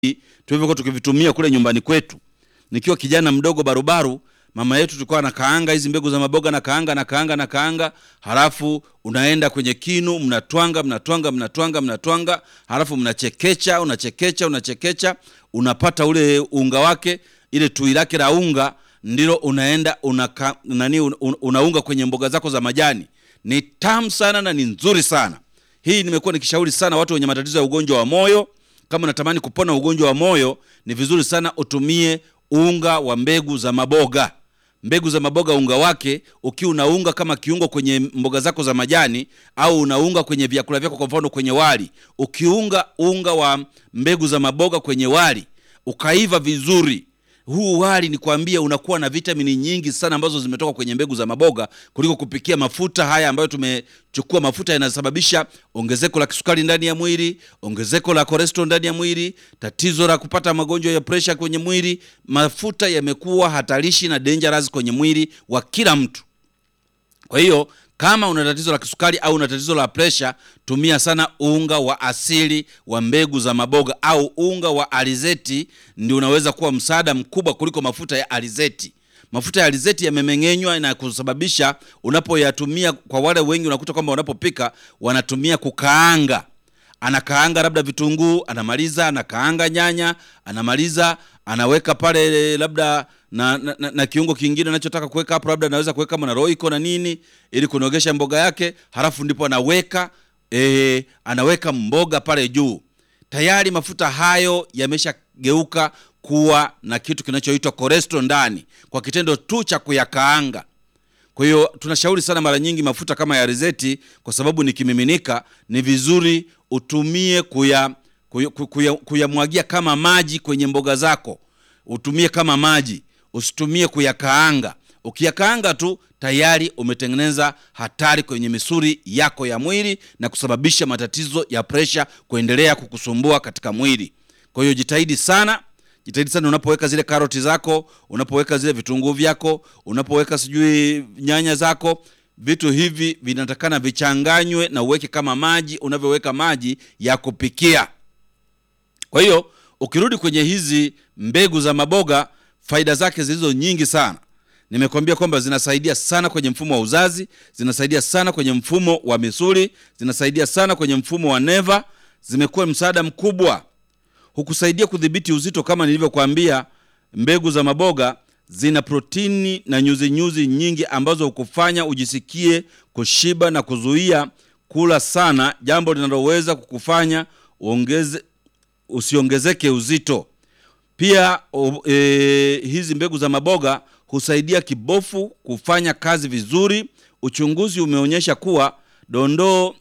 tulivyokuwa tukivitumia kule nyumbani kwetu. Nikiwa kijana mdogo barubaru, mama yetu tulikuwa anakaanga hizi mbegu za maboga na kaanga na kaanga na kaanga, halafu unaenda kwenye kinu, mnatwanga mnatwanga mnatwanga mnatwanga, halafu mnachekecha, unachekecha unachekecha, unapata ule unga wake, ile tui lake la unga ndilo unaenda unaka, nani un, un, unaunga kwenye mboga zako za majani. Ni tamu sana na ni nzuri sana. Hii nimekuwa nikishauri sana watu wenye matatizo ya ugonjwa wa moyo. Kama unatamani kupona ugonjwa wa moyo, ni vizuri sana utumie unga wa mbegu za maboga. Mbegu za maboga, unga wake ukiwa unaunga kama kiungo kwenye mboga zako za majani, au unaunga kwenye vyakula vyako, kwa mfano kwenye wali. Ukiunga unga wa mbegu za maboga kwenye wali ukaiva vizuri huu wali ni kuambia unakuwa na vitamini nyingi sana ambazo zimetoka kwenye mbegu za maboga kuliko kupikia mafuta haya ambayo tumechukua. Mafuta yanasababisha ongezeko la kisukari ndani ya mwili, ongezeko la cholesterol ndani ya mwili, tatizo la kupata magonjwa ya presha kwenye mwili. Mafuta yamekuwa hatarishi na dangerous kwenye mwili wa kila mtu. Kwa hiyo kama una tatizo la kisukari au una tatizo la presha, tumia sana unga wa asili wa mbegu za maboga au unga wa alizeti, ndio unaweza kuwa msaada mkubwa kuliko mafuta ya alizeti. Mafuta ya alizeti yamemeng'enywa na kusababisha unapoyatumia, kwa wale wengi unakuta kwamba wanapopika wanatumia kukaanga anakaanga labda vitunguu, anamaliza anakaanga nyanya, anamaliza anaweka pale labda na, na, na, na kiungo kingine anachotaka kuweka hapo, labda anaweza kuweka kama na roiko na nini, ili kunogesha mboga yake, halafu ndipo anaweka e, anaweka mboga pale juu. Tayari mafuta hayo yameshageuka kuwa na kitu kinachoitwa cholesterol ndani kwa kitendo tu cha kuyakaanga. Kwa hiyo tunashauri sana mara nyingi mafuta kama ya alizeti, kwa sababu ni kimiminika, ni vizuri utumie kuya kuyamwagia kuya, kuya kama maji kwenye mboga zako, utumie kama maji, usitumie kuyakaanga. Ukiyakaanga tu tayari umetengeneza hatari kwenye misuli yako ya mwili na kusababisha matatizo ya presha kuendelea kukusumbua katika mwili. Kwa hiyo jitahidi sana jitahidi sana unapoweka zile karoti zako, unapoweka zile vitunguu vyako, unapoweka sijui nyanya zako, vitu hivi vinatakana vichanganywe na uweke kama maji unavyoweka maji ya kupikia. Kwa hiyo ukirudi kwenye hizi mbegu za maboga, faida zake zilizo nyingi sana. Nimekwambia kwamba zinasaidia sana kwenye mfumo wa uzazi, zinasaidia sana kwenye mfumo wa misuli, zinasaidia sana kwenye mfumo wa neva, zimekuwa msaada mkubwa hukusaidia kudhibiti uzito. Kama nilivyokuambia, mbegu za maboga zina protini na nyuzi nyuzi nyingi ambazo hukufanya ujisikie kushiba na kuzuia kula sana, jambo linaloweza kukufanya uongeze, usiongezeke uzito. Pia o, e, hizi mbegu za maboga husaidia kibofu kufanya kazi vizuri. Uchunguzi umeonyesha kuwa dondoo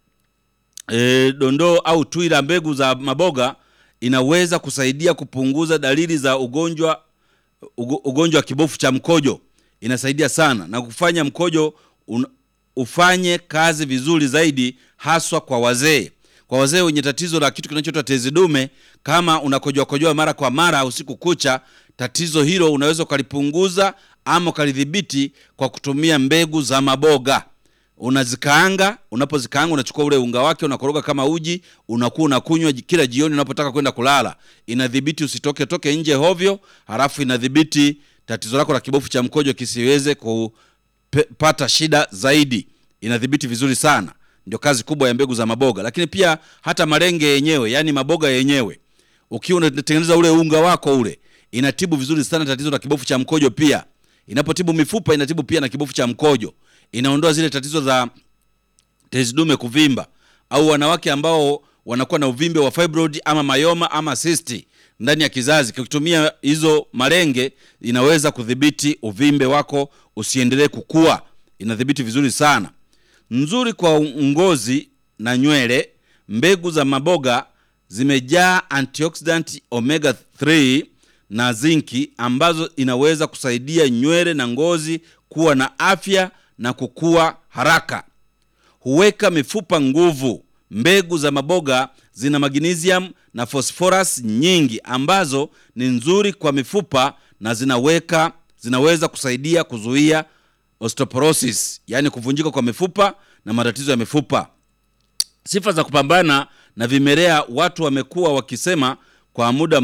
e, dondoo au tui la mbegu za maboga inaweza kusaidia kupunguza dalili za ugonjwa ugonjwa wa kibofu cha mkojo. Inasaidia sana na kufanya mkojo un, ufanye kazi vizuri zaidi, haswa kwa wazee. Kwa wazee wenye tatizo la kitu kinachoitwa tezi dume, kama unakojoa kojoa mara kwa mara usiku kucha, tatizo hilo unaweza ukalipunguza ama ukalidhibiti kwa kutumia mbegu za maboga unazikaanga. Unapozikaanga unachukua ule unga wake unakoroga kama uji, unakuwa unakunywa kila jioni unapotaka kwenda kulala. Inadhibiti usitoke toke nje hovyo, halafu inadhibiti tatizo lako la kibofu cha mkojo kisiweze kupata shida zaidi. Inadhibiti vizuri sana, ndio kazi kubwa ya mbegu za maboga. Lakini pia hata malenge yenyewe, yani maboga yenyewe, ukiwa unatengeneza ule unga wako ule, inatibu vizuri sana tatizo la kibofu cha mkojo. Pia inapotibu mifupa, inatibu pia na kibofu cha mkojo inaondoa zile tatizo za tezi dume kuvimba, au wanawake ambao wanakuwa na uvimbe wa fibroid ama mayoma ama cyst ndani ya kizazi. Ukitumia hizo malenge, inaweza kudhibiti uvimbe wako usiendelee kukua, inadhibiti vizuri sana. Nzuri kwa ngozi na nywele. Mbegu za maboga zimejaa antioxidant omega 3 na zinki ambazo inaweza kusaidia nywele na ngozi kuwa na afya na kukua haraka. Huweka mifupa nguvu. Mbegu za maboga zina magnesium na phosphorus nyingi ambazo ni nzuri kwa mifupa na zinaweka zinaweza kusaidia kuzuia osteoporosis, yaani kuvunjika kwa mifupa na matatizo ya mifupa. Sifa za kupambana na vimelea, watu wamekuwa wakisema kwa muda